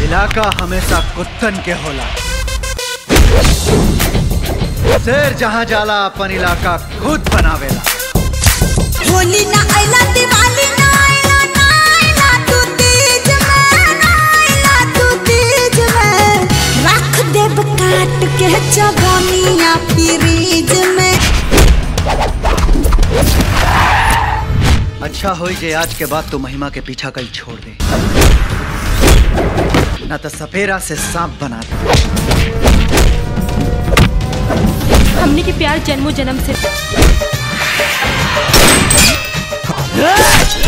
इलाका हमेशा कुत्तन के होला शेर जहाँ जाला अपन इलाका खुद बनावेला होली ना आइला दिवाली ना आइला ना आइला तू तीज में ना आइला तू तीज में रख देब काट के चबनिया फ्रीज में अच्छा होई जे आज के बाद तू महिमा के पीछा कल छोड़ दे ना तो सपेरा से सांप बना दे हमने के प्यार जन्मों जन्म से